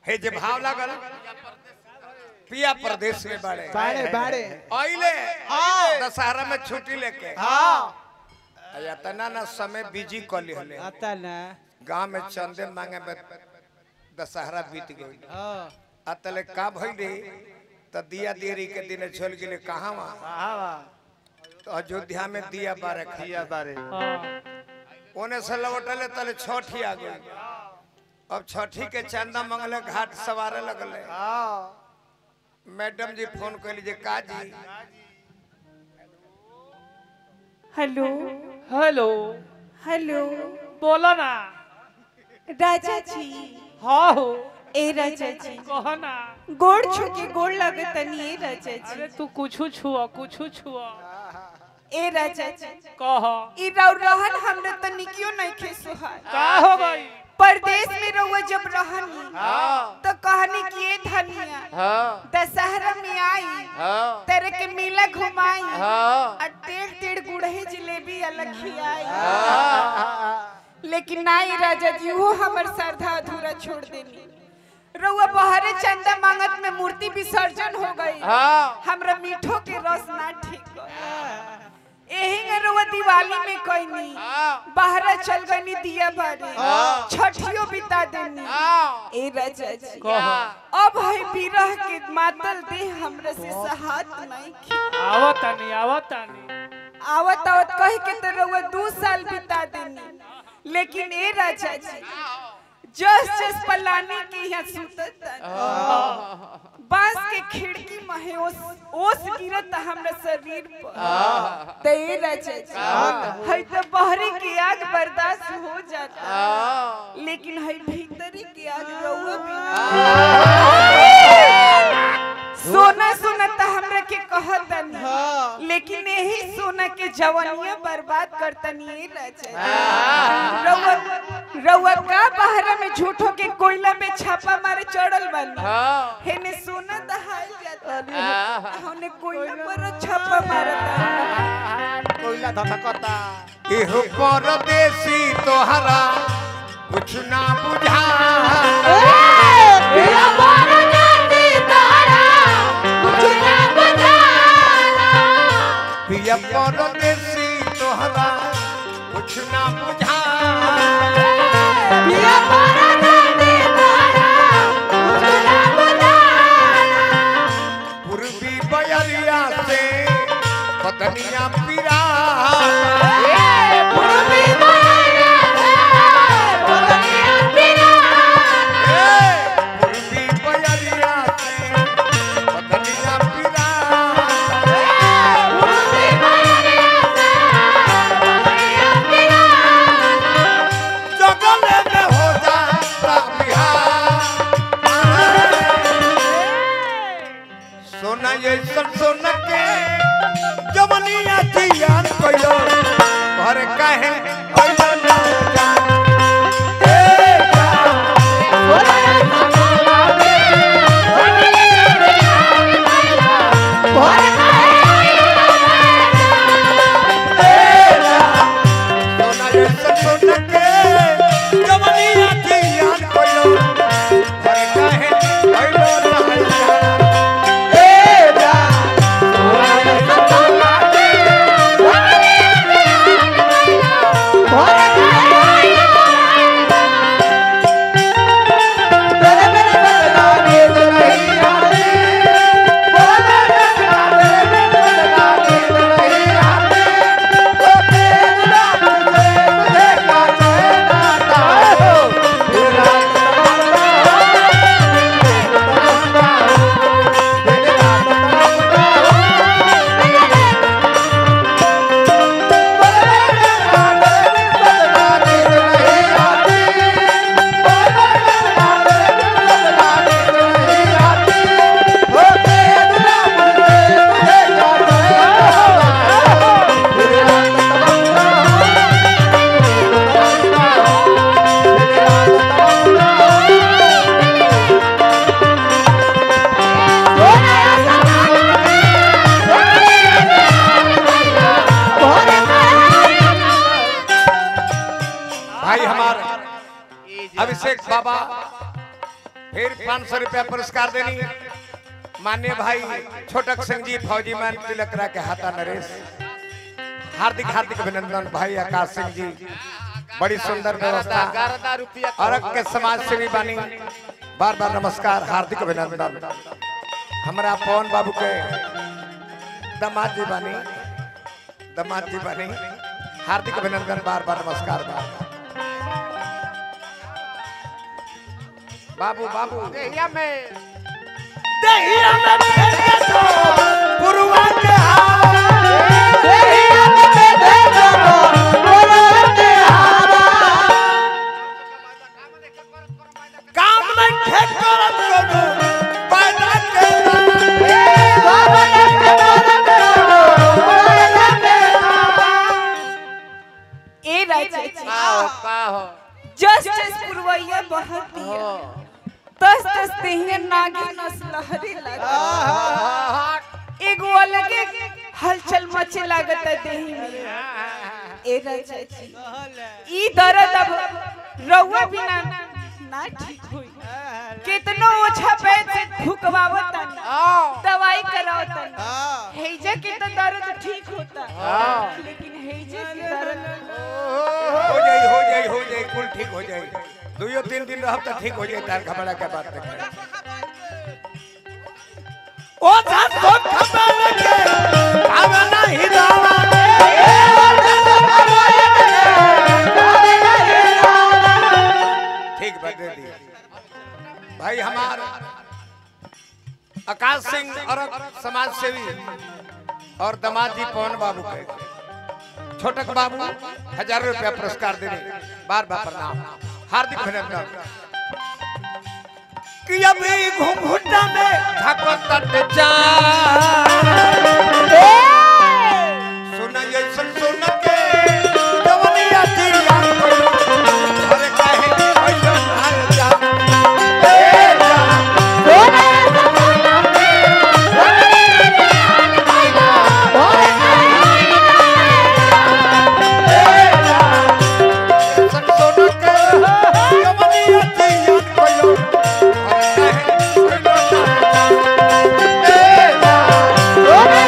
हे जे भाव लागल पिया प्रदेश में बड़े बाड़े बाड़े आइले हाँ। दशहरा में छुट्टी लेके हाँ अया तना ना समय बिजी कली हले आता ना गांव में चंदे मांगे में दशहरा बीत गई हाँ अतले का भइले त दिया देरी के दिन चल गेले कहां हाँ तो अयोध्या में दिया बारे दिया बारे ओने से लौटले तले छठी आ गई अब छठी के चंदा मंगले घाट सवारे लगले हाँ मैडम जी फोन कैली जे का जी हेलो हेलो हेलो बोलो ना राजा जी हाँ हो ए राजा जी कहो ना गोड़ छुके गोड़ लगतनी ए राजा अरे जी तू कुछ छुआ कुछ छुआ ए राजा जी कह ई रौ रहन हमरा त निकियो नहीं खे सुहाय का हो गई परदेश में रहुआ जब रहनी तो कहनी कि ए धनिया दशहरा में आई तेरे के मेला घुमाई और टेढ़ टेढ़ गुड़हे जिलेबी अलग खियाई लेकिन नाई राजा जी वो हमर श्रद्धा अधूरा छोड़ देनी रउआ बहरे चंदा मांगत में मूर्ति विसर्जन हो गई हमरा मीठो के रस ना ठीक गइल। एही में रउआ दिवाली में कइनी बाहर चल गनी दिया बारे छठियो बिता देनी ए राजा जी अब है बिरह के मातल देह हमरा से सहात नहीं खी आवत नहीं आवत नहीं आवत आवत कह के तो रउआ दू साल बिता देनी लेकिन ए राजा जी जस जस पलानी के यहाँ सुतत बांस के खिड़की में ओस ओस गिरत हमरा शरीर पर ते ए राजा जी है तो बहरी की आग बर्दाश्त हो जाता लेकिन है भीतरी की आग रउआ बिना सोना सोना त हमरा के कहतनी लेकिन यही सोना के जवानिया बर्बाद करतनी ए राजा रउआ रउआ का बहरा में झूठो के कोयला में छापा मारे चढ़ल बनी हेने सोना दहाल जाता हमने कोयला पर छापा मारता कोयला धधकता एहो परदेसी तोहरा कुछ ना बुझा पिया परदेसी तोहरा कुछ ना बुझा पूर्वी बयरिया से पतनिया पिरा पूर्वी बयरिया से पतनिया पिरा जगले में हो जाता बिहार सोना ये सब सोना के जवनिया जियान कोइलो घर काहे कोइलो ना जान ए जान सोना ये सब सोना के जवनिया जियान कोइलो घर काहे कोइलो ना जान ए जान Bora, फिर पाँच सौ रुपया पुरस्कार देनी मान्य भाई छोटक सिंह जी फौजी मान तिलकरा के हाथा नरेश हार्दिक हार्दिक अभिनंदन भाई आकाश सिंह जी बड़ी सुंदर व्यवस्था गर्दा रुपया अरग के समाज सेवी बानी बार बार नमस्कार हार्दिक अभिनंदन हमारा पवन बाबू के दामाद जी बानी दामाद जी बानी हार्दिक अभिनंदन बार बार नमस्कार बार बार बाबू बाबू देहिया में दहिया में भेजे तो पुरवा के काम में ठेकर करू पैदा के ए राजा जी का हो का हो जस जस पुरवैया बहत दिया तस तस तेहिया नागी नस लहरी लगा एगो अलगे हलचल मचे लागत है देही में ए राजा जी ई दर्द अब रउआ बिना ना ठीक होई कितनो ओछा पैर से फुकवावत दवाई करावत हेजा के तो दर्द ठीक होता लेकिन हेजा के दर्द हो जाई हो जाई हो जाई कुल ठीक हो जाई दुइयो तीन दिन रहब त ठीक हो जाई तार घबरा के बात नहीं ओ था तो खबर के अब नहीं दावा ठीक बता दी भाई हमार आकाश सिंह और समाज सेवी और दामाद जी पवन बाबू के छोटक बाबू हजार रुपया पुरस्कार देने बार बार प्रणाम हार्दिक अभिनंदन कि अभी घुंघुटा में ठाकुर तट जा सुना ये सुन सुन के जवनिया चिड़िया अरे काहे ऐसा हाल जा ए जा सुन सुन के जवनिया चिड़िया कोयो अरे काहे ऐसा ए जा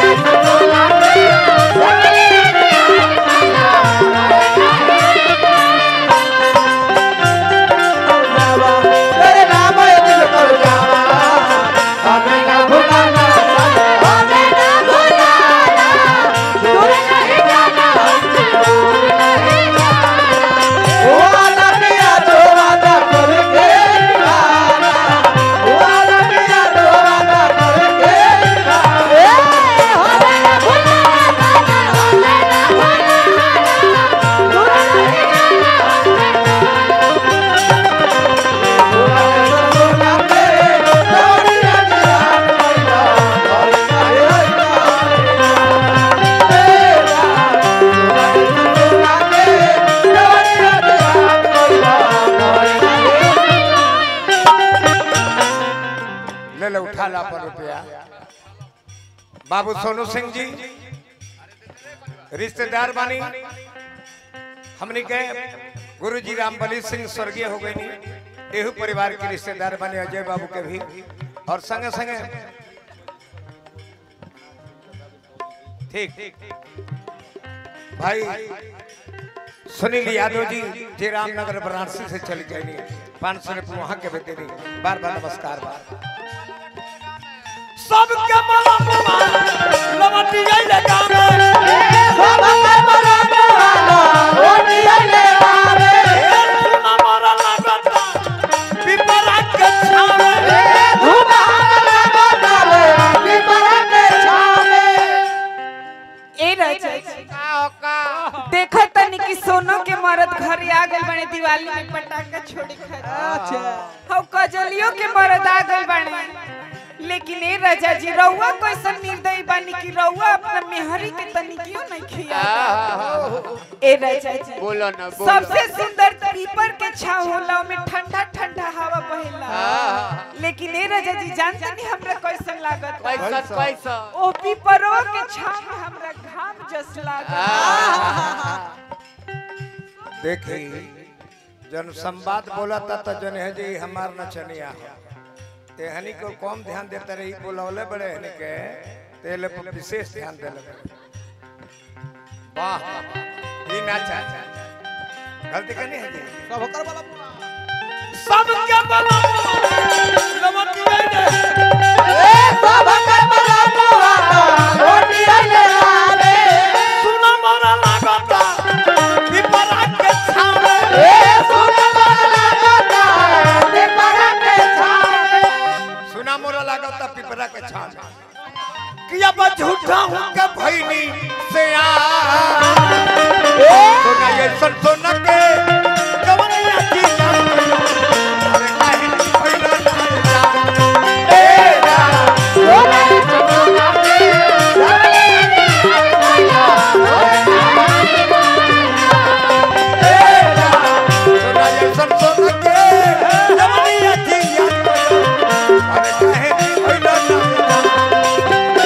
ले ले उठा ला पर रुपया बाबू सोनू सिंह जी रिश्तेदार बानी हमने के गुरु जी रामबली सिंह स्वर्गीय हो गई एहू परिवार के रिश्तेदार बने अजय बाबू के भी और संगे संगे ठीक भाई सुनील यादव जी जी रामनगर वाराणसी से चली जाएंगे पाँच सौ रुपये वहाँ के बेटे नहीं बार बार नमस्कार बार सबके मलमुआ लवटी गइले गावे सुना मोरा लागता पिपरा के छावे ए राजा जी का हो का देखा तनी कि सोनो के मरद घर आ गए बने दिवाली में पटाखा छोड़ी खा हम कजलियों के मरद आ गए बने लेकिन ए राजा जी रउआ कैसन निर्दयी बानी कि रउआ अपना मेहरी के तनिकियो नहीं खिया ए राजा जी बोलो ना बोलो सबसे सुंदर पीपर के छाव होला में ठंडा ठंडा हवा बहेला लेकिन ए राजा जी जानते नहीं हमरा कैसन लागत पैसा पैसा ओ पीपरो के छाव में हमरा घाम जस लागत देखी जन संवाद बोला था तो जन है जी हमार नचनिया ते हनी को कम ध्यान देते रही बोलौले बड़े हनी के तेले पर विशेष ध्यान देले बड़े। वाह ये ना चाचा गलती करनी है जी सब होकर वाला सबके बला लमन रे सुना मोरा लागता पिपरा के छावे सुना मोरा लागता पिपरा के छावे कि अब झूठा हूं के भईनी से आ सुना ये सन सुन के जवनिया की जान अरे काहे भइला ना ए रा सुना ये सन सुन के जवनिया की जान अरे काहे भइला ना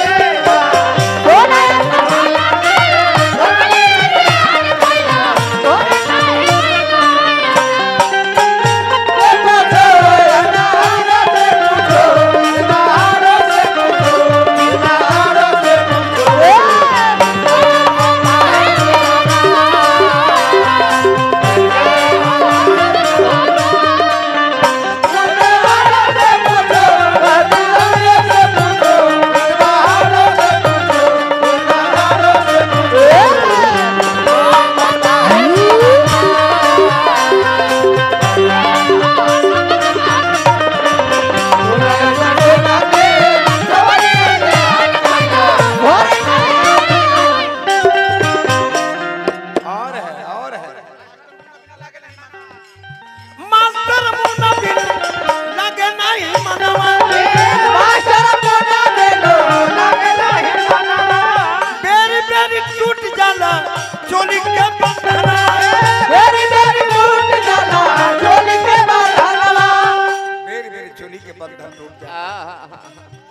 और है और है मास्टर मुन्ना बिन लगे नहीं मनवा बेरी बेरी टूट जाला चोली के बंधना बेरी बेरी चोली के बंधन टूट जाला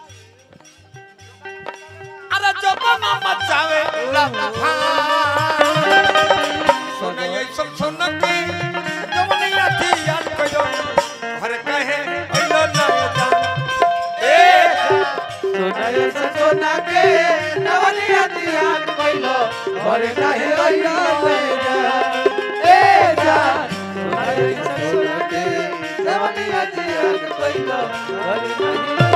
अरे जबाना मचावे सुन ये सब सुन के जवनिया थी याद कयो घर कहे अइलो ना जा ए सोना के नवलिया दिया कइलो घर काहे अइलो ए जान सोना के नवलिया दिया कइलो घर काहे